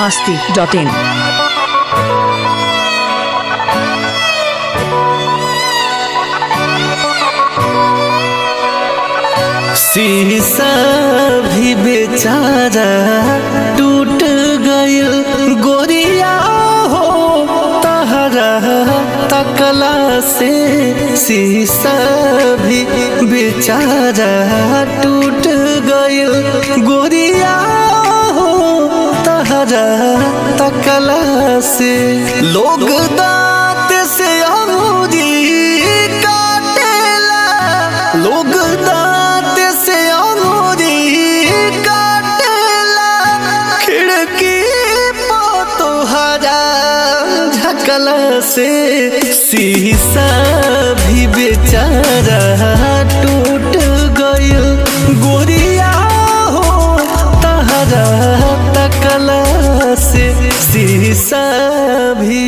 masti.in. शीशा भी बेचारा टूट गयल गोरिया हो तहरा तकला से शीशा भी बेचारा टूट गयल गोरिया हो तहरा तकला से लोग दांत से अंगूरी काटेला लोग दांत से अंगूरी काटेला खिड़की पो तोहरा झकला से शीशा भी बेचारा टूट गयल गोरिया हो तहरा तकला से शीशा भी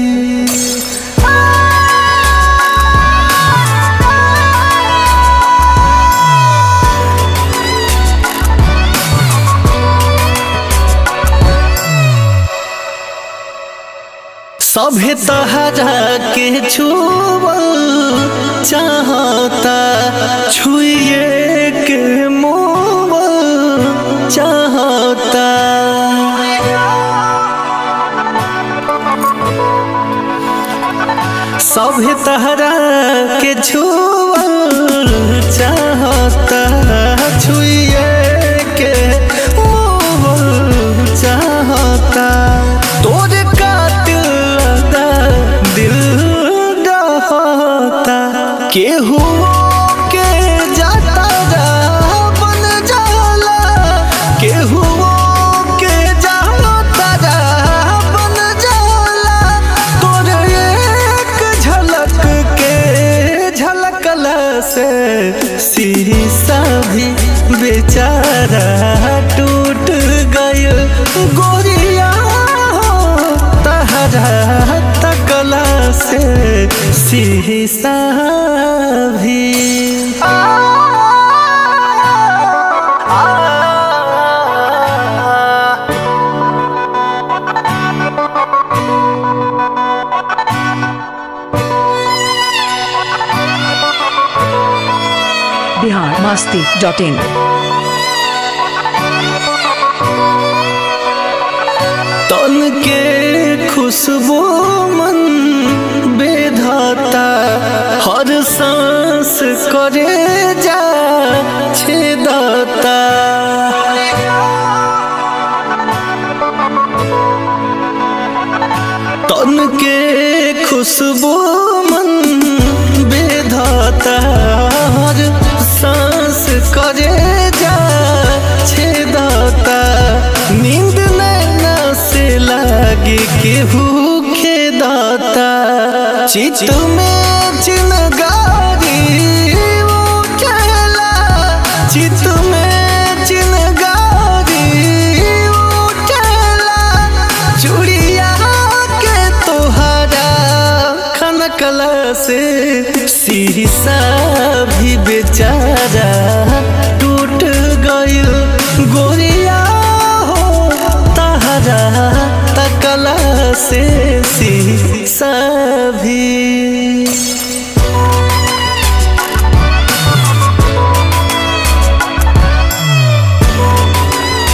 सभे तहरा के छुअल चाहता छुए के मोबल चाहता सभे तहरा के छुअल चाहता छुए के मोबल चाहता तोरे कातिल लगा दिल डहता केहू के जाता जा बन जाला केहू के जाता जा बन जाला तोरे एक झलक के झलकला से शीशा भी बेचारा टूट गयल गोरिया हो तहरा तकला से शीशा भी Bihar masti.in. तन के खुशबू मन बेधाता हर सांस करे जा छेदाता तन के खुशबू मन बेधाता हर सांस करे जा छेदाता नींद नैना से लागे केहू खेदाता चित में चिनगारी उठला चित में चिनगारी उठला चूड़िया के तोहरा खनकला से शीशा भी बेचारा टूट गयल गोरिया हो तहरा तकला से शीशा भी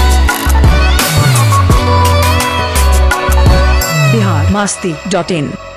Bihar masti.in.